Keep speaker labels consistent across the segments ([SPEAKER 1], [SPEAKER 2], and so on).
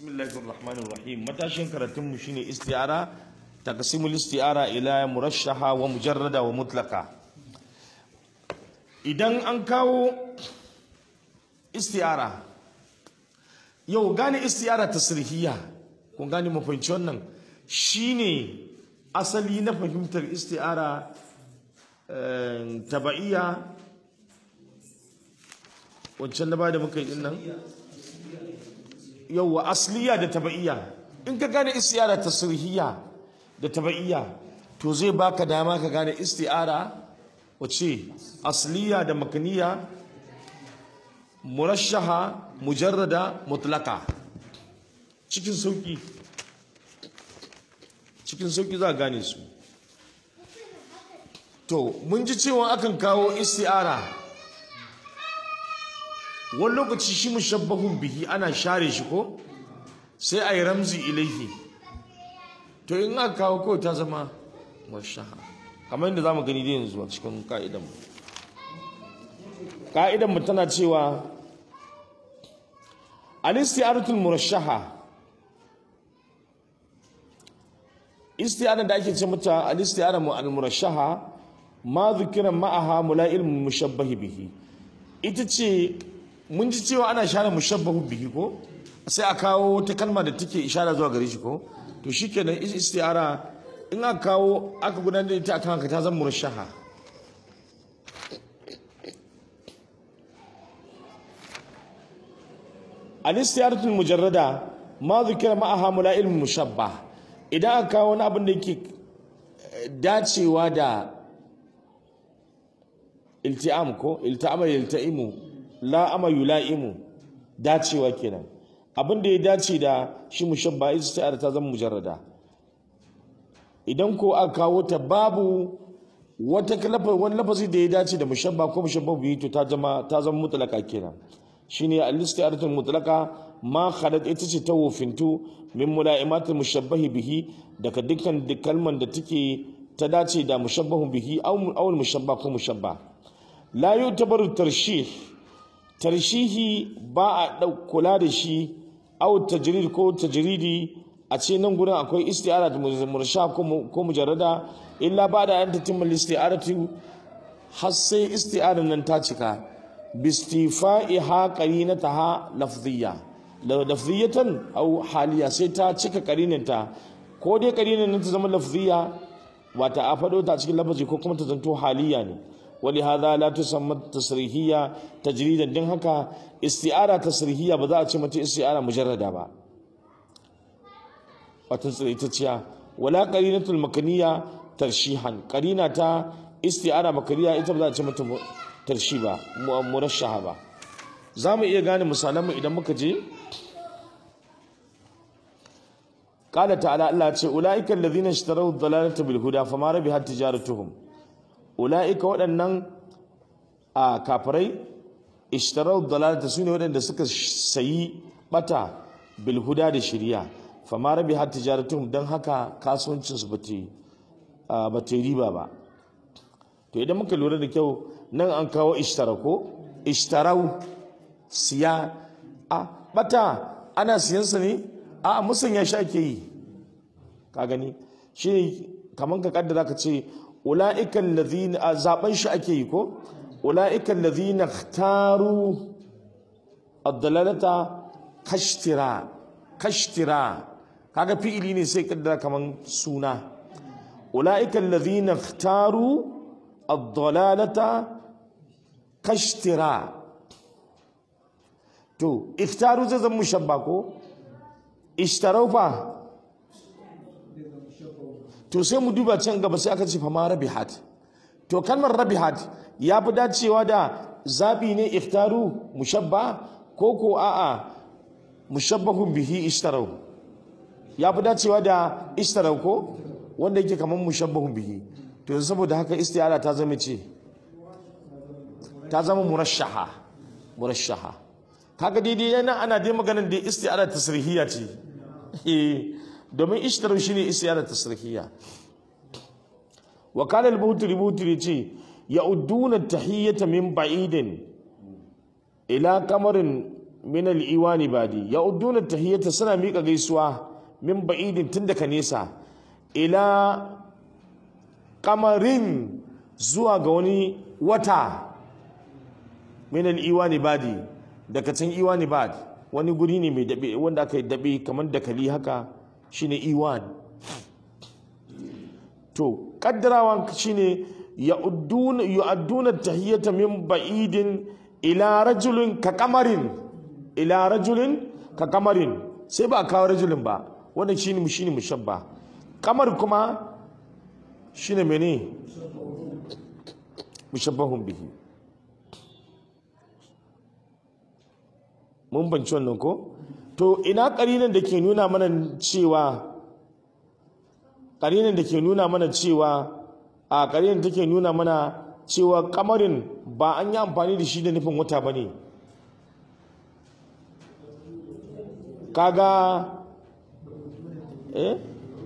[SPEAKER 1] bismillahir rahmanir rahim matashin karatun mu shine isti'ara taqsimul isti'ara ila murashaha wa mujarrada wa mutlaqa idan an kawo isti'ara yau gane isti'ara tasrihiyya kun gane mu fahimci wannan shine asali na fahimtar isti'ara taba'iyya wancan da ba da muka yi din nan yauwa asliya da taba'iyya in ka gane isti'ara tasrihiyya da taba'iyya to zai baka dama ka gane isti'ara wace asliya da makaniya murashaha mujarrada mutlaka cikin sauki cikin sauki za a gane su to mun ji cewa akan kawo isti'ara wani lokaci shi mushabbahun bihi ana share shi ko sai a yi ramzi ilaihi to in aka kawo kawai ta zama mashaha kamar yadda za mu gani da yanzu a cikin ka'idanmu ka'idanmu tana cewa al-isti'aratul murashaha isti'ara da ake ce mata al-isti'ara al-murashaha ma dhukira ma'aha mula'il mushabbahi bihi ita ce mun ji cewa ana share mushabbahu bihi ko sai a kawo ta kalma da take ishara zuwa gare shi ko to shikenan isti'ara in aka kawo aka gudanar da ita akan haka ta zama murashaha al-istiyaratul mujarrada ma zikira ma'aha mula'il mushabbah idan aka kawo wani abin da yake dacewa da ilti'am ko ilta'ama yalta'imu la ama yula'imu dacewa kenan abin da ya dace da shi mushabba istiyar ta zama mujarrada idan ko aka kawo ta babu wata wani lafazi da ya dace da mushabba ko mushabba biyu to ta zama ta zama mutlaka kenan shine al-istiyaratul mutlaqa ma khalat ita ce ta wofintu min mula'imatul mushabbahi bihi daga dukkan kalman da take ta dace da mushabbahu bihi aw mushabba ko mushabba la yutabaru tarshih tarshihi ba a kula da shi au tajrid ko tajridi a ce nan gurin akwai isti'ara da mursha ko mujarrada illa ba da an tatimma isti'aratu har sai isti'ara nan ta cika bistifa'iha qarinataha lafziyya lafziyatan au haliya sai ta cika qarininta ko dai qarinin nan ta zama lafziyya wata a fado ta cikin lafazi ko kuma ta zanto haliya ne ولهذا لا تسمى تصريحية تجريدا دين هكا استعارة تصريحية بذا أتشمة استعارة مجردة با وتنصر إتتيا ولا قرينة المكانية ترشيحا قرينة تا استعارة مكانية إتا بذا أتشمة ترشيبا مرشحة با زام إيه غاني مسالم إذا مكجي قال تعالى الله أولئك الذين اشتروا الضلالة بالهدى فما ربحت تجارتهم ula'ika waɗannan a kafirai ishtarar dalalata su ne waɗanda suka sayi bata bilhuda da shirya fama rabi har tijaratun don haka kasuwancinsu ba ta riba ba to idan muka lura da kyau nan an kawo ishtara ko ishtarau siya a bata ana siyansa ne a musanya shi ake yi ka gani shi ne kamar ka kaddara ka ce ula'ikan lazina a zaben shi ake yi ko ula'ikan lazina taru addalalata kashtira kashtira kaga fi'ili ne sai kaddara kaman suna ula'ikan lazina taru addalalata kashtira to iftaru zai zama mushabba ko ishtarau fa to sai mu duba can gaba sai aka ce fa ma rabihat to kalmar rabihat ya fi dacewa da zabi ne iftaru mushabba ko ko a'a mushabbahun bihi ishtarau ya fi dacewa da ishtarau ko wanda yake kamar mushabbahun bihi to yanzu saboda haka istiyara ta zama ce ta zama murashaha murashaha kaga daidai yana ana dai maganar da istiyara tasrihiyya ce eh domin ishtarar shi ne isiyar tasirkiya wa kana al-butri butri ce ya udduna tahiyyata min ba'idin ila kamarin min al-iwani badi ya udduna tahiyyata suna miƙa gaisuwa min ba'idin tun daga nesa ila kamarin zuwa ga wani wata min al-iwani badi daga can iwani bad wani guri ne mai dabe wanda aka yi dabe kamar dakali haka shine iwan to kaddarawan shine ya'udduna yu'adduna tahiyyata min ba'idin ila rajulin ka kamarin ila rajulin ka kamarin sai ba a kawo rajulin ba wannan shine shine mushabba kamar kuma shine mene mushabbahun bihi mun banci wannan ko to ina karinan da ke nuna mana cewa karinan da ke nuna mana cewa a karinan da ke nuna mana cewa kamarin ba an yi amfani da shi da nufin wata ba ne kaga eh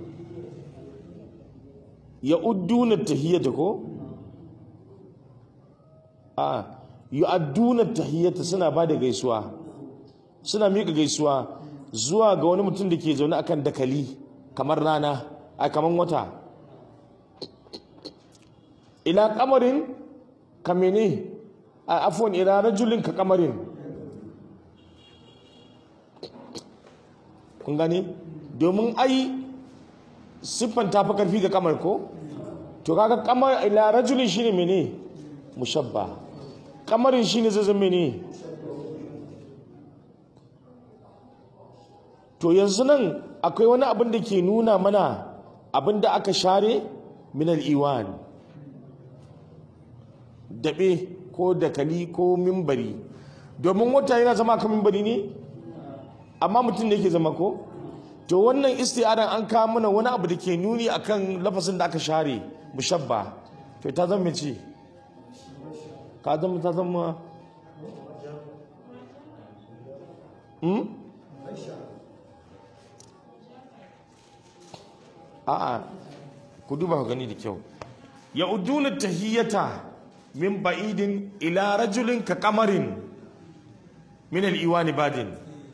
[SPEAKER 1] ya udduna tahiyyata ko a yu'adduna tahiyyata suna ba da gaisuwa suna miƙa gaisuwa zuwa ga wani mutum da ke zaune akan dakali kamar rana a kamar wata ila kamarin kamene a afon ila rajulin ka kamarin kun gani domin ai siffan ta fi karfi ga kamar ko to kaga kamar ila rajulin shine mene mushabba kamarin shine zai zama mene to yanzu nan akwai wani abin da ke nuna mana abin da aka share minal iwan daɓe ko dakali ko mimbari domin wata yana zama kan mimbari ne amma mutum ne ke zama ko to wannan isti'adan an kawo mana wani abu da ke nuni akan lafasin da aka share mushabba to ta zama ce ka zama ta zama hmm? a'a ku duba ku gani da kyau ya uduna tahiyyata min ba'idin ila rajulin ka kamarin min al-iwani badin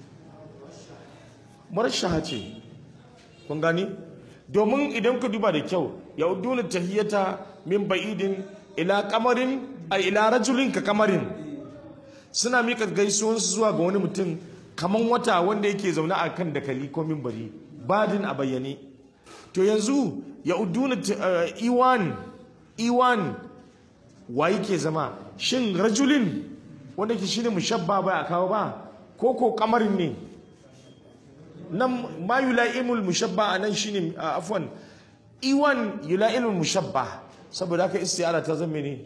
[SPEAKER 1] marashaha ce kun gani domin idan ku duba da kyau ya uduna tahiyyata min ba'idin ila kamarin a ila rajulin ka kamarin suna mika gaisuwansu zuwa ga wani mutum kaman wata wanda yake zaune a kan dakali ko mimbari badin a bayyane to yanzu ya uduna iwan iwan wa yake zama shin rajulin wanda ke shine mushabba ba a kawo ba ko ko kamarin ne nan ma yula'imul mushabba a nan shine afwan iwan yula'imul mushabba saboda haka istiara ta zama ne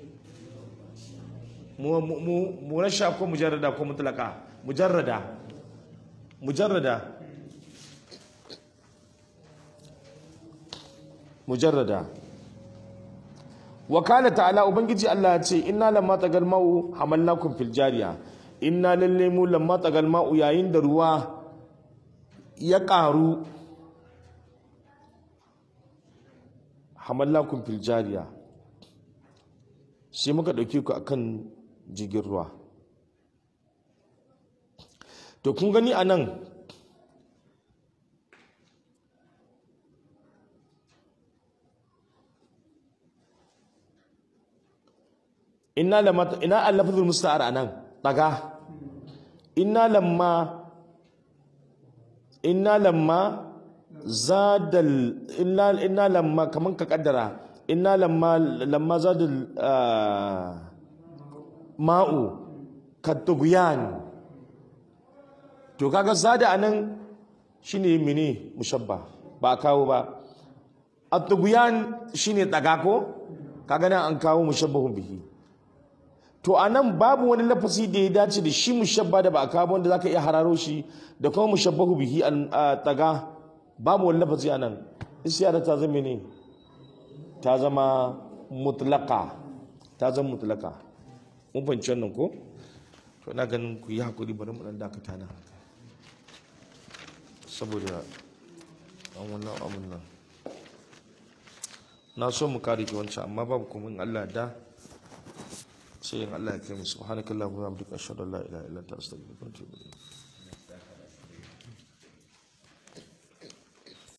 [SPEAKER 1] mu mu mu rasha ko mujarrada ko mutlaka mujarrada mujarrada mujarrada wakala ta'ala ubangiji Allah ya ce inna lamma tagal ma'u hamalnakum fil jariya inna lalle mu lamma tagal ma'u yayin da ruwa ya karu hamalnakum fil jariya sai muka dauke ku akan jigin ruwa to kun gani anan inna lamma ina al-lafzul musta'ar anan daga inna lamma inna lamma zadal inna inna lamma kaman ka kaddara inna lamma lamma zadal ma'u katughyan to kaga zada anan shine mene mushabba ba kawo ba at-tughyan shine daga ko kaga nan an kawo mushabbahun bihi to a nan babu wani lafazi da ya dace da shi mushabba da ba a kawo wanda zaka iya hararo shi da kuma mushabbahu bihi a taga babu wani lafazi a nan isyara ta zama ne ta zama mutlaka ta zama mutlaka mun fahimci wannan ko to ina ganin ku yi hakuri bari mu dan dakata na saboda an wannan abun nan na so mu kare ki wancan amma babu kuma in Allah da sai in Allah ya kai mu subhanakallahumma wa bihamdika ashhadu an la ilaha illa anta astaghfiruka wa atubu ilayk